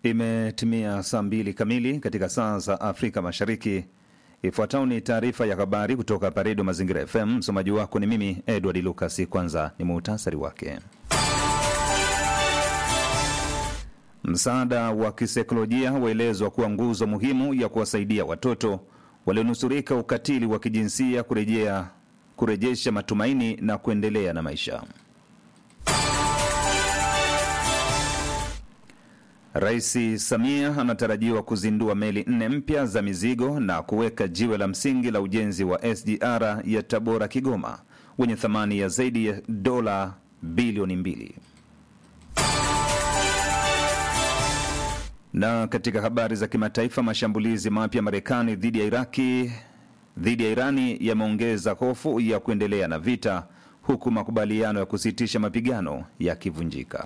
Imetimia saa mbili kamili katika saa za Afrika Mashariki. Ifuatayo ni taarifa ya habari kutoka hapa Redio Mazingira FM. Msomaji wako ni mimi Edward Lucas. Kwanza ni muhtasari wake. Msaada wa kisaikolojia waelezwa kuwa nguzo muhimu ya kuwasaidia watoto walionusurika ukatili wa kijinsia kurejea kurejesha matumaini na kuendelea na maisha. Rais Samia anatarajiwa kuzindua meli nne mpya za mizigo na kuweka jiwe la msingi la ujenzi wa SGR ya Tabora Kigoma wenye thamani ya zaidi ya dola bilioni mbili. Na katika habari za kimataifa, mashambulizi mapya Marekani dhidi ya Iraki dhidi ya Irani yameongeza hofu ya kuendelea na vita huku makubaliano ya kusitisha mapigano yakivunjika.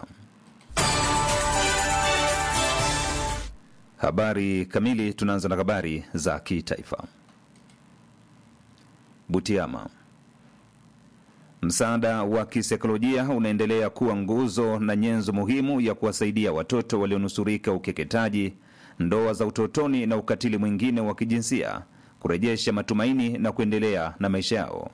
Habari kamili. Tunaanza na habari za kitaifa. Butiama. Msaada wa kisaikolojia unaendelea kuwa nguzo na nyenzo muhimu ya kuwasaidia watoto walionusurika ukeketaji, ndoa za utotoni na ukatili mwingine wa kijinsia kurejesha matumaini na kuendelea na maisha yao.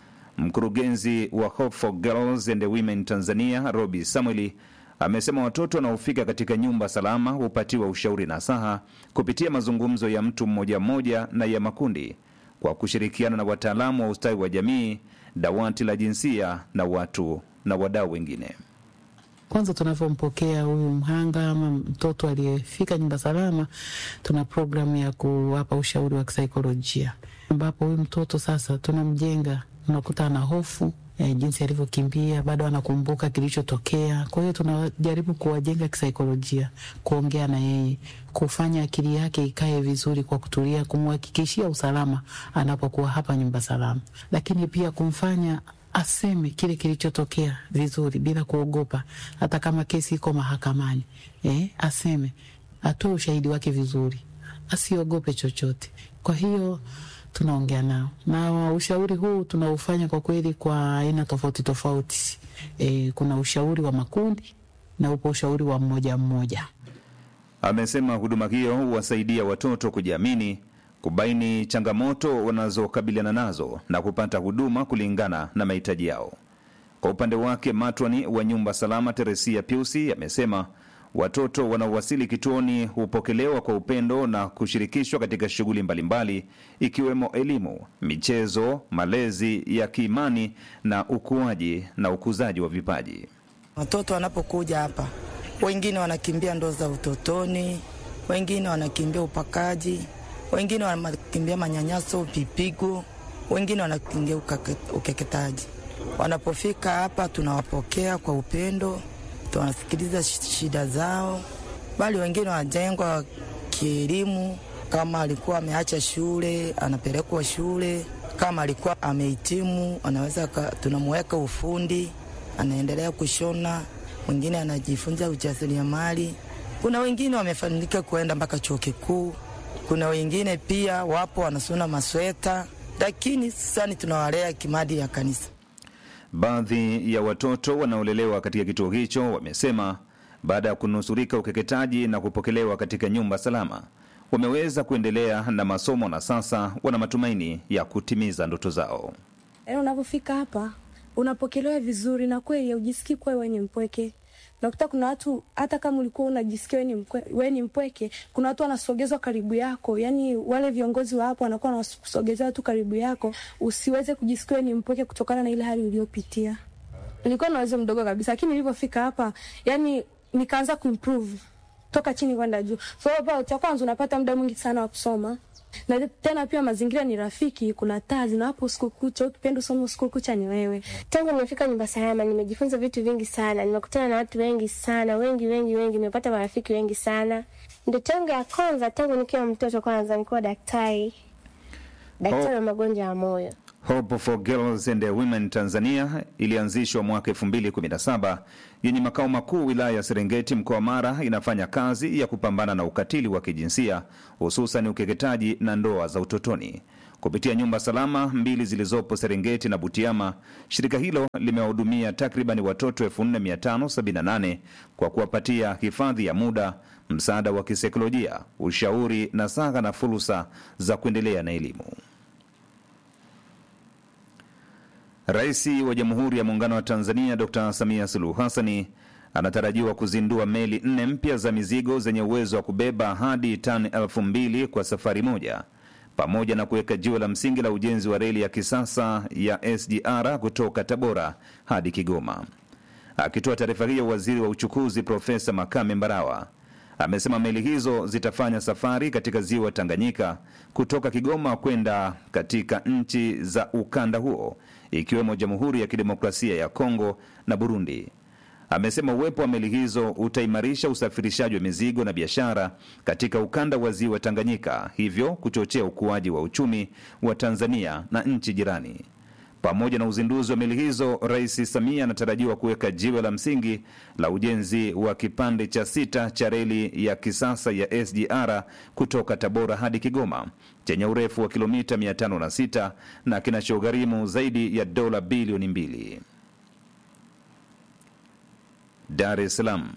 Mkurugenzi wa Hope for Girls and Women Tanzania, Robi Samueli amesema watoto wanaofika katika nyumba salama hupatiwa ushauri na saha kupitia mazungumzo ya mtu mmoja mmoja na ya makundi kwa kushirikiana na wataalamu wa ustawi wa jamii, dawati la jinsia na watu na wadau wengine. Kwanza tunavyompokea huyu mhanga ama mtoto aliyefika nyumba salama, tuna programu ya kuwapa ushauri wa kisaikolojia, ambapo huyu mtoto sasa tunamjenga, unakuta ana hofu ya jinsi alivyokimbia, bado anakumbuka kilichotokea. Kwa hiyo tunajaribu kuwajenga kisaikolojia, kuongea na yeye, kufanya akili yake ikae vizuri kwa kutulia, kumhakikishia usalama anapokuwa hapa nyumba salama, lakini pia kumfanya aseme kile kilichotokea vizuri bila kuogopa, hata kama kesi iko mahakamani eh, aseme, atoe ushahidi wake vizuri, asiogope chochote. Kwa hiyo tunaongea nao na ushauri huu tunaufanya kwa kweli kwa aina tofauti tofauti. E, kuna ushauri wa makundi na upo ushauri wa mmoja mmoja. Amesema huduma hiyo huwasaidia watoto kujiamini, kubaini changamoto wanazokabiliana nazo na kupata huduma kulingana na mahitaji yao. Kwa upande wake, matwani wa nyumba salama Teresia Piusi amesema watoto wanaowasili kituoni hupokelewa kwa upendo na kushirikishwa katika shughuli mbalimbali ikiwemo elimu, michezo, malezi ya kiimani na ukuaji na ukuzaji wa vipaji. Watoto wanapokuja hapa, wengine wanakimbia ndoa za utotoni, wengine wanakimbia upakaji, wengine wanakimbia manyanyaso, vipigo, wengine wanakimbia ukeketaji. Wanapofika hapa, tunawapokea kwa upendo tunasikiliza shida zao, bali wengine wanajengwa kielimu. Kama alikuwa ameacha shule, anapelekwa shule. Kama alikuwa amehitimu, anaweza tunamuweka ufundi, anaendelea kushona. Mwingine anajifunza ujasiriamali. Kuna wengine wamefanikiwa kuenda mpaka chuo kikuu. Kuna wengine pia wapo wanasona masweta, lakini sasa tunawalea kimadi ya kanisa. Baadhi ya watoto wanaolelewa katika kituo hicho wamesema baada ya kunusurika ukeketaji na kupokelewa katika nyumba salama wameweza kuendelea na masomo na sasa wana matumaini ya kutimiza ndoto zao. Yaani, unavyofika hapa unapokelewa vizuri na kweli ujisikii kuwa wewe ni mpweke. Nakuta kuna watu hata kama ulikuwa unajisikia wewe ni mpweke, kuna watu wanasogezwa karibu yako, yani wale viongozi wa hapo wanakuwa wanakusogezea watu karibu yako, usiweze kujisikia wewe ni mpweke kutokana na ile hali uliyopitia. Nilikuwa na uwezo mdogo kabisa, lakini nilipofika hapa, yani nikaanza kuimprove toka chini kwenda juu. So hapa cha kwanza unapata muda mwingi sana wa kusoma na tena pia mazingira ni rafiki, kuna taa zinawapo usiku kucha. Ukipenda usome usiku kucha ni wewe. Tangu nimefika nyumba salama, nimejifunza vitu vingi sana, nimekutana na watu wengi sana, wengi wengi wengi, nimepata marafiki wengi sana. Ndoto yangu ya kwanza tangu nikiwa mtoto, kwanza nikuwa daktari, daktari wa magonjwa ya moyo. Hope for Girls and Women Tanzania ilianzishwa mwaka 2017 yenye makao makuu wilaya ya Serengeti mkoa wa Mara. Inafanya kazi ya kupambana na ukatili wa kijinsia hususan ukeketaji na ndoa za utotoni. Kupitia nyumba salama mbili zilizopo Serengeti na Butiama, shirika hilo limewahudumia takriban watoto 4578 kwa kuwapatia hifadhi ya muda, msaada wa kisaikolojia, ushauri na saha na fursa za kuendelea na elimu. Rais wa Jamhuri ya Muungano wa Tanzania Dr Samia Suluhu Hassani anatarajiwa kuzindua meli nne mpya za mizigo zenye uwezo wa kubeba hadi tani elfu mbili kwa safari moja pamoja na kuweka jiwe la msingi la ujenzi wa reli ya kisasa ya SGR kutoka Tabora hadi Kigoma. Akitoa taarifa hiyo, waziri wa uchukuzi Profesa Makame Mbarawa amesema meli hizo zitafanya safari katika ziwa Tanganyika kutoka Kigoma kwenda katika nchi za ukanda huo ikiwemo Jamhuri ya Kidemokrasia ya Kongo na Burundi. Amesema uwepo wa meli hizo utaimarisha usafirishaji wa mizigo na biashara katika ukanda wa ziwa Tanganyika, hivyo kuchochea ukuaji wa uchumi wa Tanzania na nchi jirani. Pamoja na uzinduzi wa meli hizo, Rais Samia anatarajiwa kuweka jiwe la msingi la ujenzi wa kipande cha sita cha reli ya kisasa ya SGR kutoka Tabora hadi Kigoma chenye urefu wa kilomita 506 na kinachogharimu zaidi ya dola bilioni mbili. Dar es Salaam.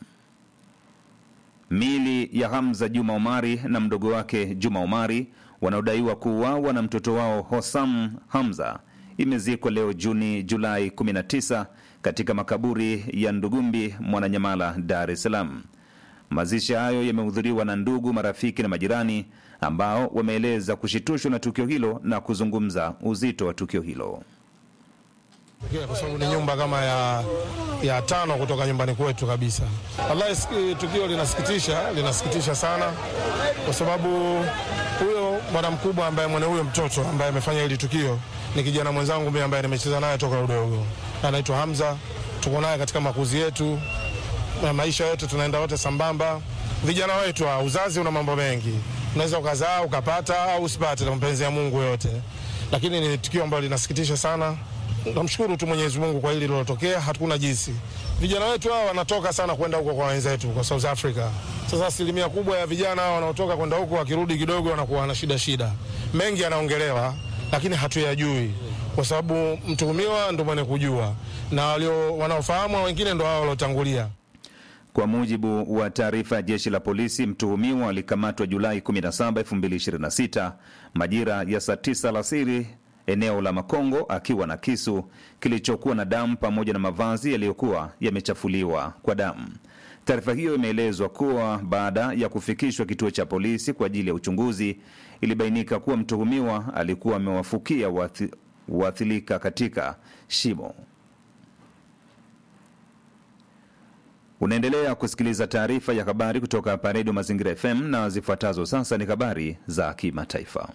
Mili ya Hamza Juma Omari na mdogo wake Juma Omari wanaodaiwa kuuawa na mtoto wao Hosam Hamza imezikwa leo Juni Julai 19 katika makaburi ya Ndugumbi, Mwananyamala, Dar es Salaam. Mazishi hayo yamehudhuriwa na ndugu, marafiki na majirani ambao wameeleza kushitushwa na tukio hilo na kuzungumza uzito wa tukio hilo. kwa sababu ni nyumba kama ya, ya tano kutoka nyumbani kwetu kabisa. Wallahi, siki- tukio linasikitisha, linasikitisha sana, kwa sababu huyo bwana mkubwa ambaye mwana huyo mtoto ambaye amefanya hili tukio ni kijana mwenzangu mimi ambaye nimecheza naye toka udogo, anaitwa Hamza. Tuko naye katika makuzi yetu na maisha yote tunaenda wote sambamba. Vijana wetu, ah, uzazi una mambo mengi, unaweza ukazaa ukapata au usipate, na mapenzi ya Mungu yote, lakini ni tukio ambalo linasikitisha sana. Namshukuru tu Mwenyezi Mungu kwa hili lilotokea, hatuna jinsi. Vijana wetu hawa wanatoka sana kwenda huko kwa wenzetu kwa South Africa. Sasa asilimia kubwa ya vijana hawa wanaotoka kwenda huko wakirudi kidogo wanakuwa na shida shida, mengi yanaongelewa, lakini hatuyajui kwa sababu mtuhumiwa ndo mwenye kujua na walio wanaofahamu wengine ndo hao waliotangulia. Kwa mujibu wa taarifa ya jeshi la polisi, mtuhumiwa alikamatwa Julai 17, 2026 majira ya saa 9 alasiri eneo la Makongo akiwa na kisu kilichokuwa na damu pamoja na mavazi yaliyokuwa yamechafuliwa kwa damu. Taarifa hiyo imeelezwa kuwa baada ya kufikishwa kituo cha polisi kwa ajili ya uchunguzi, ilibainika kuwa mtuhumiwa alikuwa amewafukia waathi- waathirika katika shimo. Unaendelea kusikiliza taarifa ya habari kutoka hapa Redio Mazingira FM na zifuatazo sasa ni habari za kimataifa.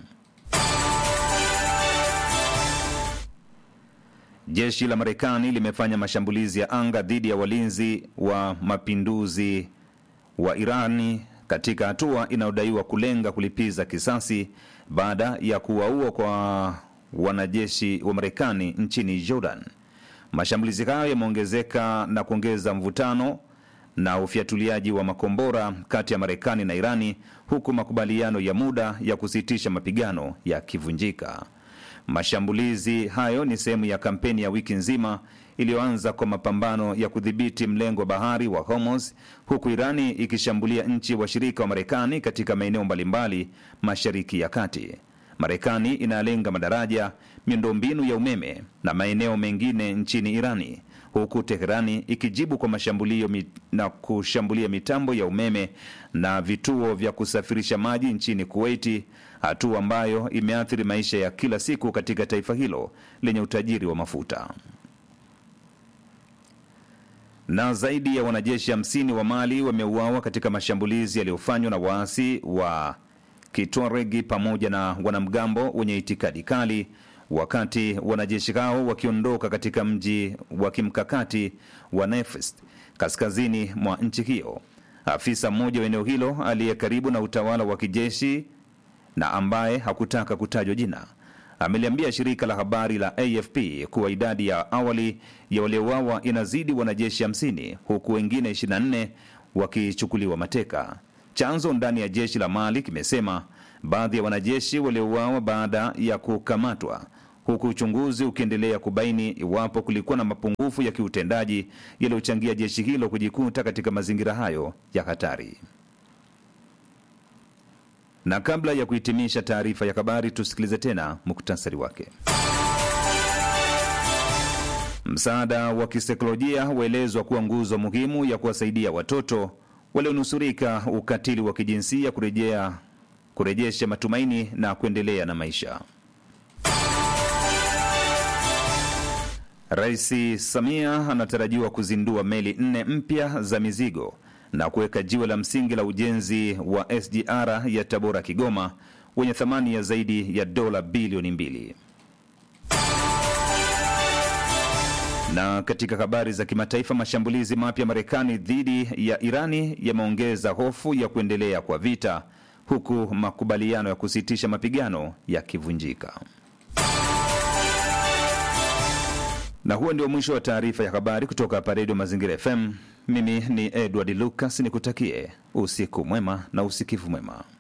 Jeshi la Marekani limefanya mashambulizi ya anga dhidi ya walinzi wa mapinduzi wa Irani katika hatua inayodaiwa kulenga kulipiza kisasi baada ya kuwaua kwa wanajeshi wa Marekani nchini Jordan. Mashambulizi hayo yameongezeka na kuongeza mvutano na ufyatuliaji wa makombora kati ya Marekani na Irani, huku makubaliano ya muda ya kusitisha mapigano yakivunjika. Mashambulizi hayo ni sehemu ya kampeni ya wiki nzima iliyoanza kwa mapambano ya kudhibiti mlengo wa bahari wa Hormuz, huku Irani ikishambulia nchi washirika wa Marekani katika maeneo mbalimbali mashariki ya kati. Marekani inalenga madaraja, miundombinu ya umeme na maeneo mengine nchini Irani, huku Teherani ikijibu kwa mashambulio mi, na kushambulia mitambo ya umeme na vituo vya kusafirisha maji nchini Kuwaiti, hatua ambayo imeathiri maisha ya kila siku katika taifa hilo lenye utajiri wa mafuta. Na zaidi ya wanajeshi hamsini wa Mali wameuawa katika mashambulizi yaliyofanywa na waasi wa Kitwaregi pamoja na wanamgambo wenye itikadi kali wakati wanajeshi hao wakiondoka katika mji wa kimkakati wa Nefest kaskazini mwa nchi hiyo. Afisa mmoja wa eneo hilo aliye karibu na utawala wa kijeshi na ambaye hakutaka kutajwa jina ameliambia shirika la habari la AFP kuwa idadi ya awali ya waliouawa inazidi wanajeshi 50 huku wengine 24 wakichukuliwa mateka. Chanzo ndani ya jeshi la Mali kimesema baadhi ya wanajeshi waliouawa baada ya kukamatwa, huku uchunguzi ukiendelea kubaini iwapo kulikuwa na mapungufu ya kiutendaji yaliyochangia jeshi hilo kujikuta katika mazingira hayo ya hatari. Na kabla ya kuhitimisha taarifa ya habari, tusikilize tena muktasari wake. Msaada wa kisaikolojia waelezwa kuwa nguzo muhimu ya kuwasaidia watoto walionusurika ukatili wa kijinsia kurejea kurejesha matumaini na kuendelea na maisha. Rais Samia anatarajiwa kuzindua meli nne mpya za mizigo na kuweka jiwe la msingi la ujenzi wa SGR ya Tabora Kigoma wenye thamani ya zaidi ya dola bilioni mbili. Na katika habari za kimataifa, mashambulizi mapya Marekani dhidi ya Irani yameongeza hofu ya kuendelea kwa vita, huku makubaliano ya kusitisha mapigano yakivunjika. Na huo ndio mwisho wa taarifa ya habari kutoka hapa Redio Mazingira FM. Mimi ni Edward Lucas, nikutakie usiku mwema na usikivu mwema.